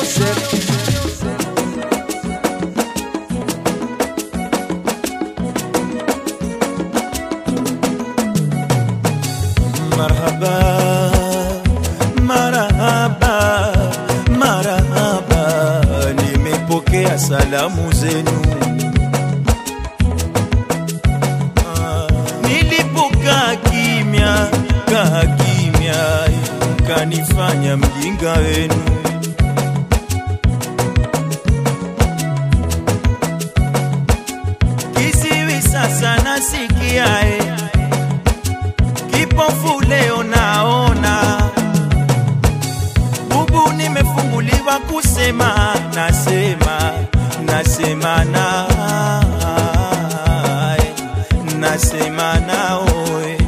Joseph marhaba marhaba marhaba nimepokea salamu zenu Ah, nilipokaa kimya kaa kimya mkanifanya mjinga wenu kiziwi sasa nasikiae kipofu leo naona bubu nimefunguliwa kusema nasema nasema naye nasema naoe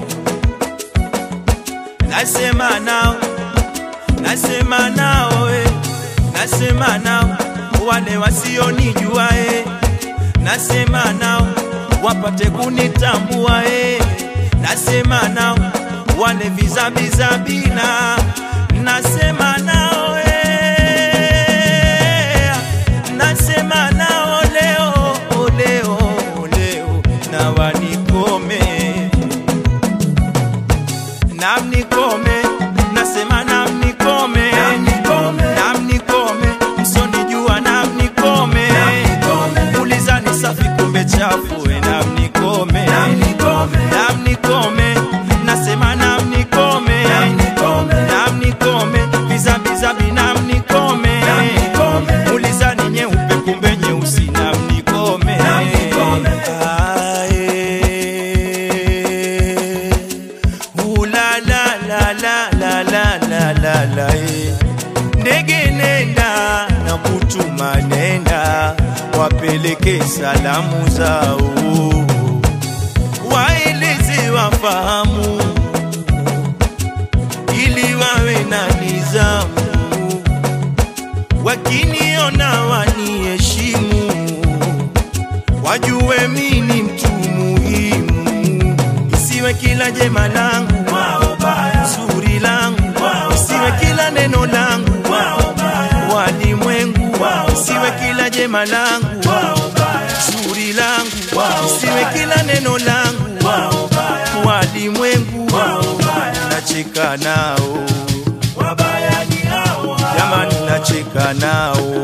nasema nao nasema naoe nasema nao wale wasionijua e nasema nao wapate kunitambua e nasema nao wale vizabizabina nasema nao e nasema nao leo leo leo na wanikome namnikome nasema namnikome namnikome msonijua namnikome ulizani safi kumbe chafu e namnikome namnikome nasema namnikome namnikome bizabizabi namnikome ulizani nyeupe kumbe nyeusi namnikome Ae. Ula la la la la la la la la eh. ndege nenda na kutuma nenda wapeleke salamu zao waeleze wafahamu ili wawe na nizamu wakiniona waniheshimu wajue mini mtu muhimu isiwe kila jema langu zuri langu isiwe kila neno langu walimwengu isiwe kila jema langu zuri langu isiwe kila neno langu walimwengu nacheka nao jamani nacheka nao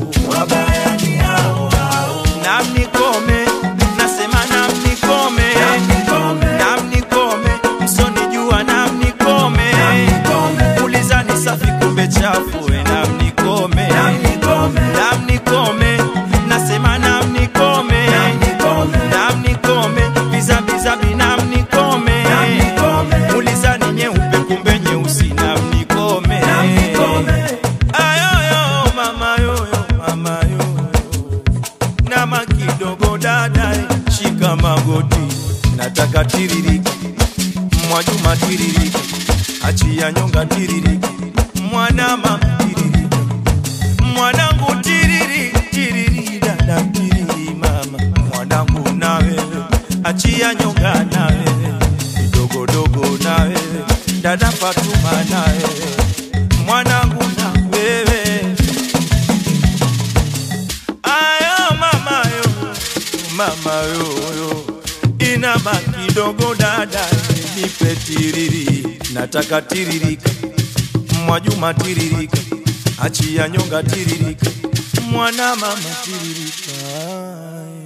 namnikome nasema namnikome namnikome msonijua namnikome ulizani safi kumbe chafu e namnikome namnikome nasema namnikome namnikome bizabizabi namnikome ulizani nyeupe kumbe nyeusi namnikome ayoyo mama yoyo mama yoyo nama kidogo dada shika magoti nataka tiririki mwajuma tiririki achia nyonga tiririki mwanama tiririki mwanangu tiriri tiriri dada tiriri mama mwanangu na wewe achia nyonga na wewe kidogodogo na wewe dada Fatuma na wewe mwanangu na wewe ayo mama yo mama yo yo inama kidogo dada nipe tiriri nataka tiririka mwajuma tiririka achia nyonga tiririka mwana mama tiririka